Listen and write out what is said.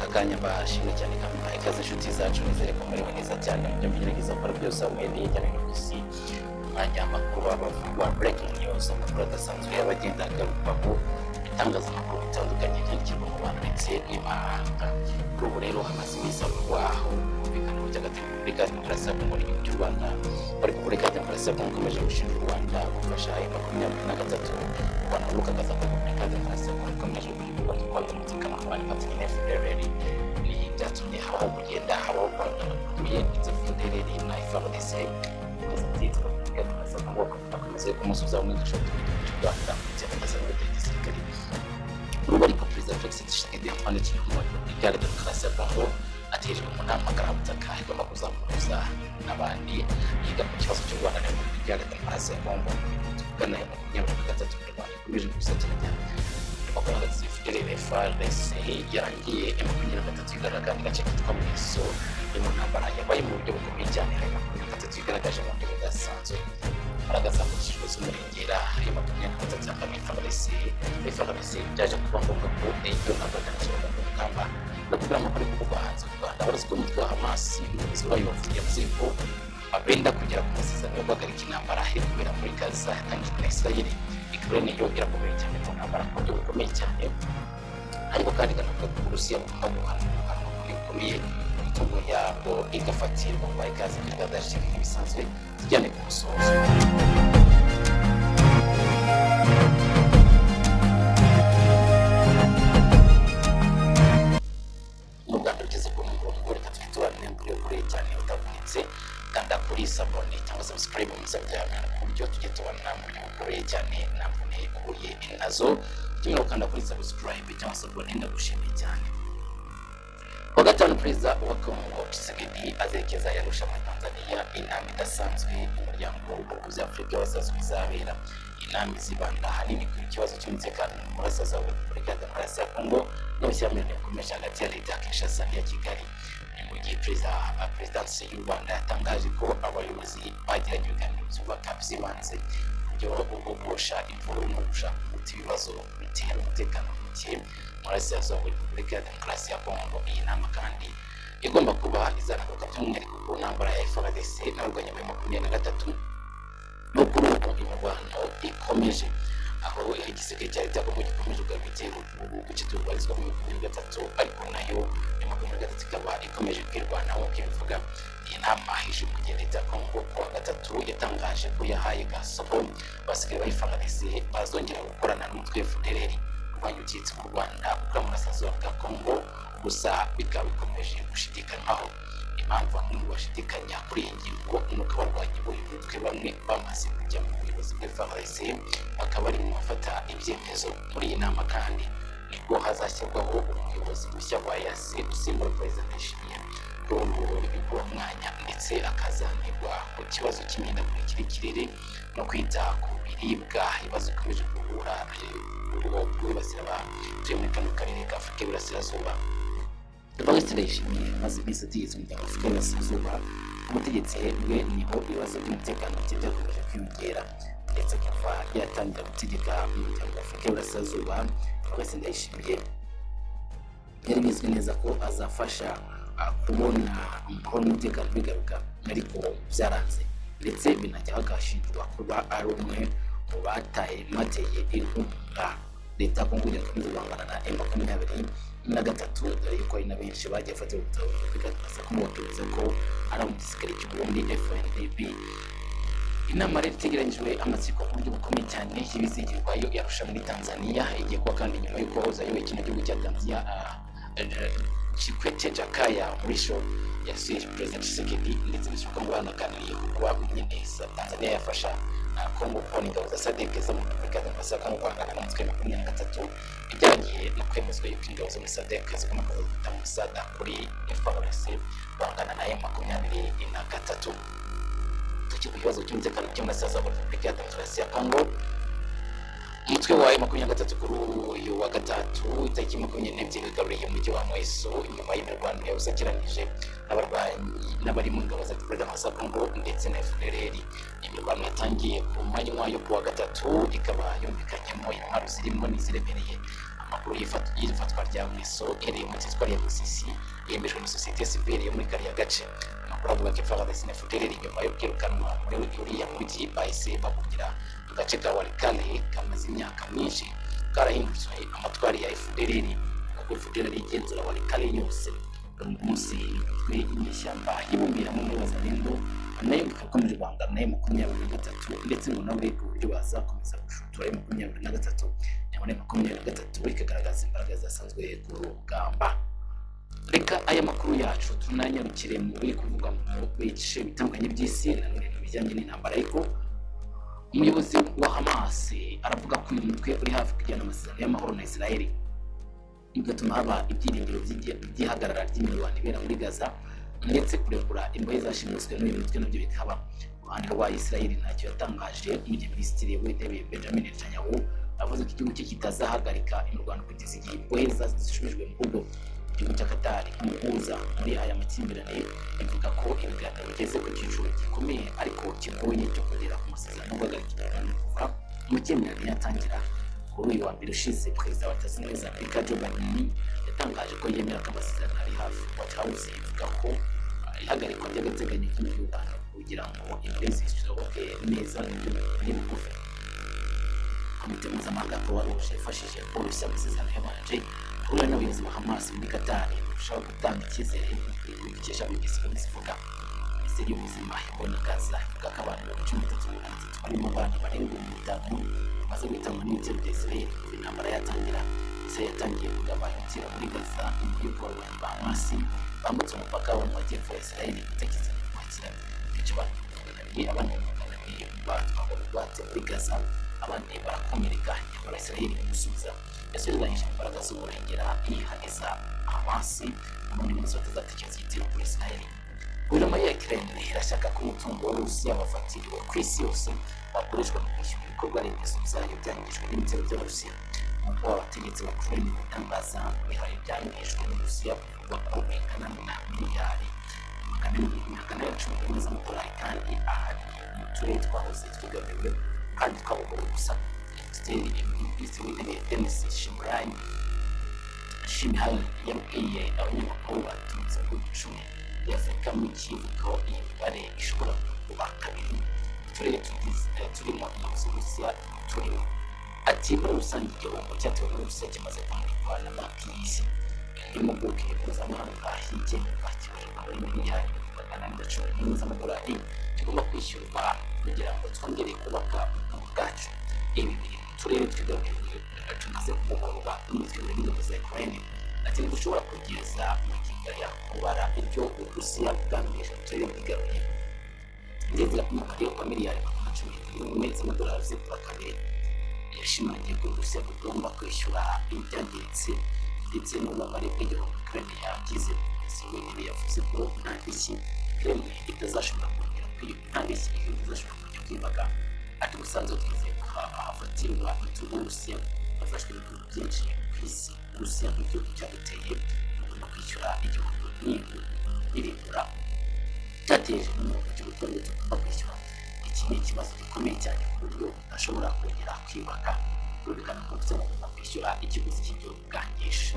turashimira cyane kampaye ikaze inshuti zacu nizere ko murewe neza cyane mujya mugerageza gukora byose hamwere hirya no hino ku isi umwanya w'amakuru abavugwa breaking news amakuru adasanzwe y'abagenda agarukaho ibitangazamakuru bitandukanye byandikirwa mu bantu ndetse n'imahanga kuri ubu rero hamaze iminsi havugwa aho ububikana by'agatari muri gare demokarasi ya kongo n'igihugu cy'u rwanda bari muri gare demokarasi ya kongo ikomeje gushinja u rwanda gufasha ayo makumyabiri na gatatu u rwanda rukagaza ko muri gare demokarasi ya kongo ikomeje kuyoborwa n'inkongi umutekano abantu bafatanya na fpr n'iyi byatumye habaho kugenda habaho guhangana batuye ndetse fpr na frdc bazatitwa gare demokarasi ya kongo bakomeze kumusubiza mu mwigisha w'igihugu cy'u rwanda byamagazwa n'ubutegetsi gisirikare ubu ariko perezida felix tshisekedi yakomeje ikinyoma muri gare demokarasi ya kongo ateje mu nama karabutaka igomba kuzamuhuza n'abandi yiga ku kibazo cy'u rwanda n'ibihumbi muri gare demokarasi ya kongo tuvugana ya makumyabiri na gatatu mu rwanda ikomeje gusatiranya demokarasi fdrfrdc yarangiye ya makumyabiri na gatatu igaragara gace kitwa mwiso ni mu ntambara yabaye mu buryo bukomeye cyane hari makumyabiri na gatatu igaragaje mu buryo budasanzwe agaragaza ko inshuro z'umurengera hari makumyabiri na gatatu ya kabiri fdc fdc byaje kuba ngombwa ko iyo ntabwo atangira mu rugamba no kugira amakuru yo kuvugwa hanze mu rwanda abarizwa mu mutwe wa hamas umuyobozi wayo yavuze ko abenda kugera ku masezerano yo guhagarika intambara iri kubera muri gaza yatangijwe na israel ikaba niyo irakomeye cyane mu ntambara ku buryo bukomeye cyane ariko kandi ikanavuga ko uburusiya bugomba guhanwa kuri bikomeye imitungo yabwo igafatirwa kuba ikaze kuri gaza yashyizwe nk'ibisanzwe zijyanye ku musozo mu rwanda rugeze ku murongo reka twitorane kuri kure cyane utavunitse kanda kuri sabone cyangwa se subscribe mu byabana ku buryo tujye tubona mu buryo bukoreye cyane nta mvune uhuye nazo ukeneye gukanda kuri subscribe cyangwa sabone ndagushimiye cyane kuwa gatanu perezida wa kongo tshisekedi azerekeza yarusha muri tanzania inama idasanzwe y'umuryango w'ubuvuzi afurika y'abasaza izabera inama izibanda ahanini ku kibazo cy'umutekano mu burasirazuba bwa repubulika ya demokarasi ya kongo n'ubushyamirane bukomeje hagati ya leta ya kinshasa n'iya kigali ni mu gihe perezida perezidansi y'u rwanda yatangaje ko abayobozi bagiranye ibiganiro byubaka byibanze uburyo bwo guhosha imvururu no gushaka umuti ibibazo bitera umutekano muke mu burasirazuba bwa repubulika ya demokarasi ya kongo iyi nama kandi igomba kuba izagaruka by'umwihariko ku ntambara ya frdc n'urwanya muri makumyabiri na gatatu no kuri ubu imirwano ikomeje aho igiseke cya leta kuko gikomeje kugarura igitero uduce turwarizwa mu makumyabiri gatatu ariko nayo ya makumyabiri gatatu ikaba ikomeje kwirwanaho nk'uko ibivuga iyi nama hije mu gihe leta ya kongo kuwa gatatu yatangaje ko yahaye gasoko basigaye bayifanganize bazongera gukorana n'umutwe fdr urwanya ucitse mu rwanda kuko amurasazuba bwa kongo gusa bikaba bikomeje gushidikanywaho impamvu bamwe bashidikanya kuri iyi ngingo ni uko abarwanyi b'uyu mutwe bamwe bamaze kujya mu buyobozi bw'efarese bakaba bari mu bafata ibyemezo muri iyi nama kandi nibwo hazashyirwaho umuyobozi mushya wa yase usimbura perezida ndayishimiye kuri ubu bwo mwanya ndetse akazanirwa ku kibazo cy'imihindagurikire y'ikirere no kwita ku biribwa ibibazo bikomeje guhura rwibasira abatuye muri kano karere ka afurika y'iburasirazuba Evariste Ndayishimiye amaze iminsi ategetse umuryango w'Afurika y'Iburasirazuba ubutegetsi bwe niho ibibazo by'umutekano bye byakomeje kwiyongera ndetse akaba yatangira gutegeka umuryango w'Afurika y'Iburasirazuba Evariste Ndayishimiye byari bizwi neza ko azafasha ah, kubona amahoro n'umutekano bigaruka ariko byaranze ndetse binajya bagashinjwa kuba ari umwe mu bataye bateye inkunga leta ya kongo irakomeza guhangana na m makumyabiri na gatatu dore yuko hari na benshi bagiye bafata ubutabo bigaragaza ko mubakemeza ko ari mu gisirikare cy'uburundi fnlb inama rero itegeranyijwe amatsiko ku buryo bukomeye cyane y'ibizigirwa yo yarusha muri tanzania igiye kuba kandi nyuma y'uko wahoze ayoboye kino gihugu cya tanzania ah, eh, chikwete jakaya mrisho yasuye perezida tshisekedi ndetse n'ishyaka ngo banaganiriye ku kuba neza tanzania yafasha ah, kongo kubona ingabo za sadek zo mu repubulika ya demokarasi ya kongo guhangana n'umutwe wa makumyabiri na gatatu ibyagiye no kwemezwa yuko ingabo zo muri sadek zigomba kuvuguta mu sada kuri frc guhangana na m makumyabiri na gatatu tukiri ku kibazo cy'umutekano cy'umurasirazuba wa repubulika ya demokarasi ya kongo umutwe wayo makumyabiri na gatatu kuri uyu wa gatatu itariki makumyabiri n'ebyiri wigaruriye umujyi wa mweso nyuma y'imirwano yawusakiranije n'abarwanyi n'abari mu ngabo za perezida wa kongo ndetse na fdrr imirwano yatangiye ku manywa yo kuwa gatatu ikaba yumvikanyemo intwaro zirimo n'iziremereye amakuru y'ifat- y'ifatwa rya misoro iherereye mu cyitwa rya musisi yemejwe na sosiyete sivile yo muri kariya gace amakuru avuga ko imfarangasi na fudeli iri inyuma yo kwirukanwa muri uriya mujyi bahise bahungira mu gace ka warikale kamaze imyaka myinshi karahindutse amatwari ya efudereri kuko efudereri igenzura warikale yose uyu munsi imitwe y'inyeshyamba yibumbiramo muri bazalendo nayo ikomeje guhangana nayo makumyabiri na gatatu ndetse ngo nawe uburyo bazakomeza gushutura ayo makumyabiri na gatatu nayo nayo makumyabiri na gatatu ikagaragaza imbaraga zasanzwe ku rugamba reka aya makuru yacu tunanyarukire mu biri kuvugwa mu bice bitandukanye by'isi nanone mu bijyanye n'intambara ariko umuyobozi wa hamas aravuga ko uyu mutwe uri hafi kugirana amasezerano y'amahoro na israeli bigatuma haba ibyiringiro by'igi- by'ihagarara ry'imirwano ibera muri gaza ndetse kurekura imbohe zashimuswe n'uyu mutwe nabyo bikaba uruhande rwa israeli ntacyo yatangaje mu gihe minisitiri w'intebe benjamin netanyahu avuze ko igihugu cye kitazahagarika imirwano kugeza igihe imbohe za- zishubijwe mu rugo igihugu cya katari nk'umuhuza muri aya makimbirane ivuga ko ibiganiro bigeze ku cyiciro gikomeye ariko kigoye cyo kugera ku masezerano guhagarika imirwano kuva mu cyemerano yatangira kuri uyu wa mbere ushize perezida wa leta zunze ubumwe za amerika joe biden yatangaje ko yemera ko amasezerano ari hafi white house ivuga ko ah, ihagarikwa ry'agateganyo ry'imiyoborano kugira ngo imbabazi zishoboke neza n'imigufi komite mpuzamahanga croix rouge yafashije polisi amasezerano yabanje guhura n'abayobozi ba hamas muri katari kurushaho gutanga icyizere dukesha bugisiro zivuga minisiteri y'ubuzima ibona gaza ivuga ko abantu mirongo cumi n'itatu na magana atatu barimo abana barenga ibihumbi bitanu bamaze guhitanwa n'ibitero bya israel kuva intambara yatangira israel yatangiye kugaba ibitero muri gaza nyuma y'uko abarwanyi ba hamas bambutse umupaka wo mu majyepfo ya israel gutekereza no kwakira bica abantu ibihumbi magana abiri abana ibihumbi magana abiri batwawe bate muri gaza abandi barakomereka nyamara israel imusubiza yasubizanyije imbaraga z'uburengera yihaniza hamasi ubundi munsi batazatekereza igitero kuri israel guverinoma ya Ukraine irashaka ko umutungo wa Rusiya wafatiriwe ku isi yose wakoreshwa mu kwishyura ibikorwa remezo byayo byangijwe n'ibitero by'Abarusiya nk'uko abategetsi bakuru barimo gutangaza bihaye ibyangijwe n'Uburusiya bivugwa ko bingana na miliyari magana abiri magana ya cumi n'imwe z'amadolari kandi ahari mu turere twahoze twigaburiwe kandi twabugore gusa Minisiteri Minisitiri w'Intebe Denis Shimurani Shimihani yabwiye abanyamakuru baturutse mu bihugu icumi ya Afurika mu kivugo iyi mibare ishobora kuba kabiri uturere tugize- eh, turimo inyungu Rusiya turimo ati muri rusange igihombo cyatewe muri Rusiya kimaze kumurikwa na banki y'isi impuguke mpuzamahanga yigenga kibujijwe muri miliyari magana ane na cumi n'imwe z'amadolari kigomba kwishyurwa kugira ngo twongere kubaka ubukungu bwacu ibi biri mu turere twigaruriwe eh, tumaze kugororwa n'umutwe w'ingabo za Ukraine ati ntidushobora kugeza ya kubara ibyo uburusiya bwamenyesha mu turere bwigaruye ndetse mu karere ka miliyari magana cumi n'imwe z'amadolari zibura kabiri yashimangiye ko uburusiya bugomba kwishyura ibyangiritse ndetse n'ububabare bw'igihombo ukraine yagize minisitiri w'intebe yavuze ko nta ndishyi kremlin itazashobora kongera kwiba nta ndishyi igihugu itazashobora kujya kwibaga ati ubusanzwe twizeye ko ha- hafatirwa imitungo y'uburusiya hafashwe ibihugu byinshi ku isi uburusiya nk'igihugu cyaguteye ugomba kwishyura igihombo n'ibi n'ibigura cyateje n'umuntu cy'ubukungu tugomba kwishyura iki ni ikibazo gikomeye cyane ku buryo udashobora kongera kwibaka rurikana ko gusaba kwishyura ikiguzi cy'igihugu bwangije